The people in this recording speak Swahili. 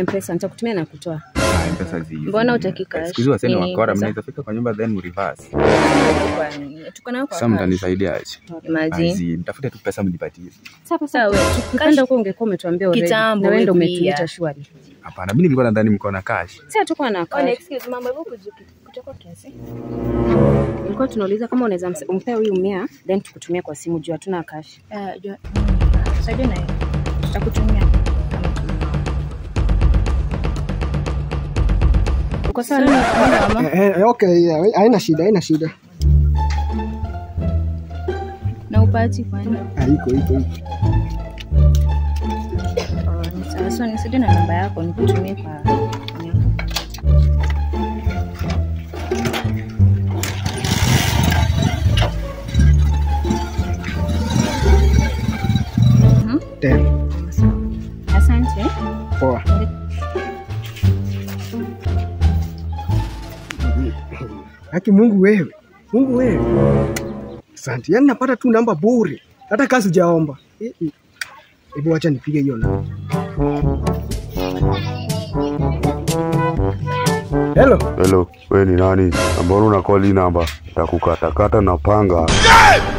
mpesa nitakutumia na kutoa Ah, mpesa zi. Mbona hutaki cash? Siku hizi waseni Nini wakora, pesa? mnaweza fika kwa nyumba then reverse. Kwani, tuko nayo kwa Sasa cash. mtanisaidia aje? Imagine. Azi, mtafute tu pesa mnipatie. Sasa wewe tukipanda huko ungekuwa umetuambia already. Kitambo, na wewe ndio wewe umetuita pia. shwari Hapana, mimi nilikuwa nadhani mko na cash. sasa tuko na Oh, cash excuse mambo hivyo kujuki kutoka kiasi. Nilikuwa tunauliza kama unaweza mse- umpea huyu mia then tukutumia kwa simu juu hatuna cash. Ah, jua. Saidia na hiyo. Tutakutumia. Uko sawa na mama? Eh, eh, okay, yeah, haina shida, haina shida. Na upati kwani? Ah, iko iko iko. Oh, ni sawa. So nisaidie na namba yako nikutumie kwa Ten. Asante. Poa. Haki Mungu wewe. Mungu wewe. Asante. Yaani napata tu namba bure. Hata kazi sijaomba. Eh, eh. Hebu acha nipige hiyo namba. Hello. Hello, we ni nani? Na mbona una call hii namba? Takukatakata na panga.